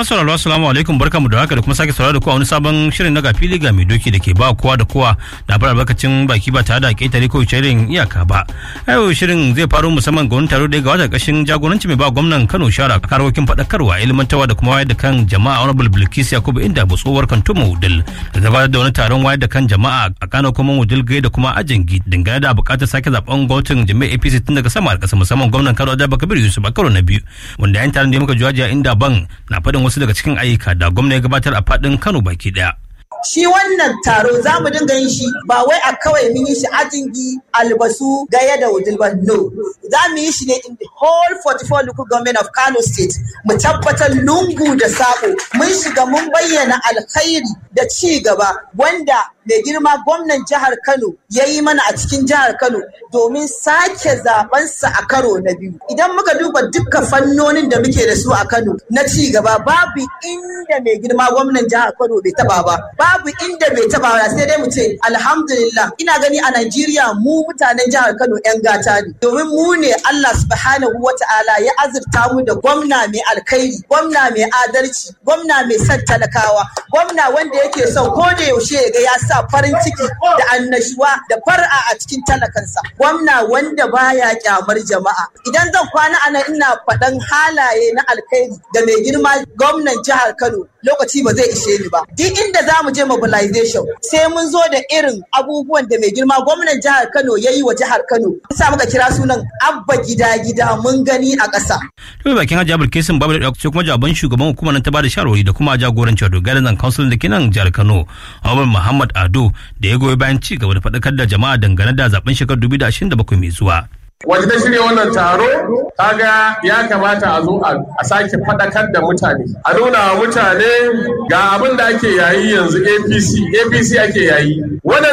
Masauraro assalamu alaikum barkamu da haka da kuma sake saurara da ku a wani sabon shirin na gafili ga mai doki da ke ba kowa da kowa na bar albarkacin baki ba tare da ƙetare ko shirin iyaka ba. Yau shirin zai faru musamman ga wani taro da ga wata ƙashin jagoranci mai ba gwamnan Kano shara karokin faɗakarwa ilmantarwa da kuma wayar da kan jama'a honorable Bilkis Yakubu inda tsohuwar Kantuma Wudil da gabatar da wani taron wayar da kan jama'a a Kano kuma Wudil gai da kuma Ajangi dangane da buƙatar sake zaben gwamnatin jami'ar APC tun daga sama da ƙasa musamman gwamnan Kano Adaba Kabir Yusuf a karo na biyu wanda yan taron da muka jawaja inda ban na faɗin wasu daga cikin ayyuka da gwamna ya gabatar a faɗin Kano baki ɗaya. shi wannan taro za mu dinga yin shi ba wai a kawai mun yi shi ajingi albasu gaya da wudil ba no za mu yi shi ne in the whole 44 local government of Kano state mu tabbatar lungu da sako mun shiga mun bayyana alkhairi da ci gaba wanda mai girma gwamnan jihar Kano ya yi mana a cikin jihar Kano domin sake zabensa a karo na biyu idan muka duba dukkan fannonin da muke da su a Kano na ci gaba babu inda mai girma gwamnan jihar Kano bai taba ba babu inda bai taba ba sai dai mu ce alhamdulillah ina gani a Najeriya mu mutanen jihar Kano yan gata ne domin mu ne Allah subhanahu wata'ala ya azurta mu da gwamna mai alkhairi gwamna mai adalci gwamna mai son talakawa gwamna wanda yake son ko da yaushe ya ga ya sa farin ciki da annashuwa da far'a a cikin talakansa gwamna wanda baya kyamar jama'a idan zan kwana ana ina faɗan halaye na alkhairi da mai girma gwamnan jihar Kano lokaci ba zai ishe ni ba duk inda za mu je mobilization sai mun zo da irin abubuwan da mai girma gwamnan jihar Kano ya yi wa jihar Kano sa muka kira sunan abba gida gida mun gani a ƙasa. Tumi bakin Hajji Abul Kesim Babu da sai kuma jaban shugaban hukumar nan ta bada shawarwari da kuma jagoranci wato Garden Council da ke nan jihar Kano Ahmad Muhammad Ado da ya goyi bayan ci gaba da faɗakar da jama'a dangane da zaben shekarar 2027 mai zuwa. Wace ta shirya wannan taro kaga ya kamata a zo a sake faɗakar da mutane a nuna wa mutane ga abin da ake yayi yanzu apc apc ake yayi